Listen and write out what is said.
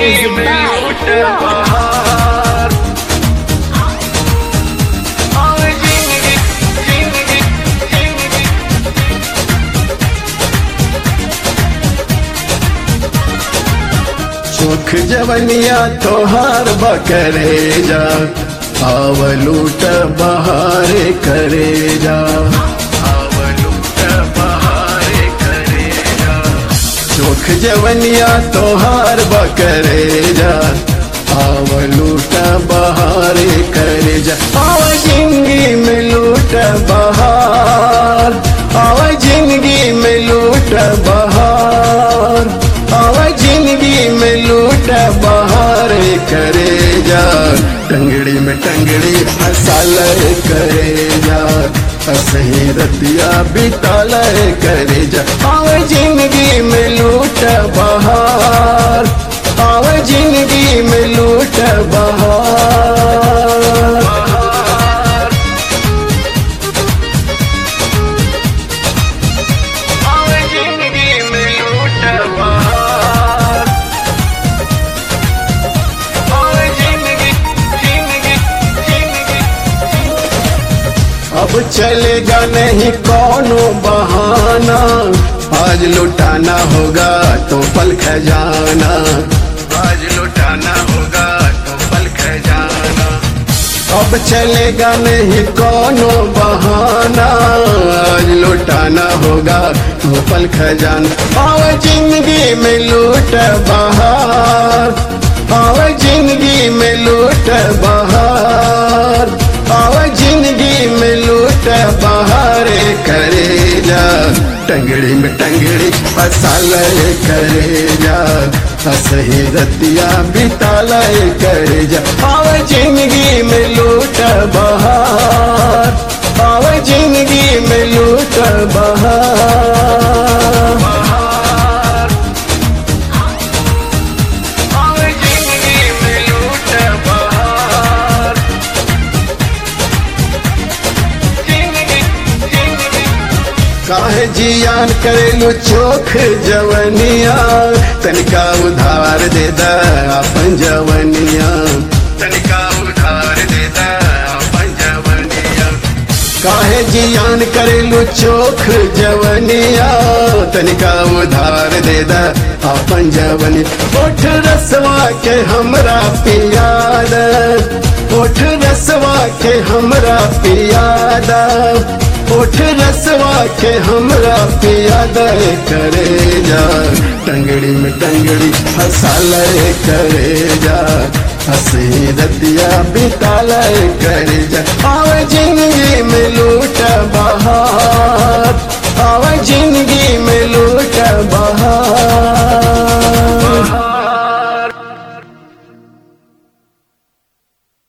Music by Rock. सुख जवनिया तोहार बकरे जा आवलूट बहारे करे जा आवलूट बहारे करे जा सुख जवनिया तोहार बकरे जा आवलूट बहारे करे जा आव जिंदगी में लूट बहार आव जिंदगी में लूट बहार आव जिंदगी में लूट बहार करे जा टंगड़ी में टंगड़ी हसाल करे जा असही रतिया बिताल करे जा आव जिंदगी में लूट बहार आव जिंदगी में लूट बहार आव जिंदगी में लूट बहार आव जिंदगी जिंदगी जिंदगी अब चलेगा नहीं कौनो बहाना आज लुटाना होगा तो पल खजाना आज लुटाना होगा तो पल खजाना अब चलेगा नहीं कौनो बहाना आज लुटाना होगा तो पल खजाना आओ जिंदगी में लूट बहार आओ जिंदगी में लूट बहार आओ जिंदगी में लूट बहार करे जा टंगड़ी में टंगड़ी फसाल करे जा असही रतिया बिताल करे जा आव जिंदगी में लूट बहार आव जिंदगी में लूट बहार आव जिंदगी में लूट बहार जिंदगी जिंदगी काहे जियान करेलू चोख जवनिया तनिका उधार दे दा अपन जवनिया तनिका उधार दे दा अपन जवनिया काहे जियान करेलू चोख जवनिया तनिका उधार दे दा अपन जवनी ओठ रसवा के हमरा पियाद ओठ रसवा के हमरा पियादा ओठ रसवा के हमरा पियाद करे जा टंगड़ी में टंगड़ी हसाल करे जा हसी रतिया बिताल करे जा आव जिंदगी में लूट बहार आव जिंदगी में लूट बहार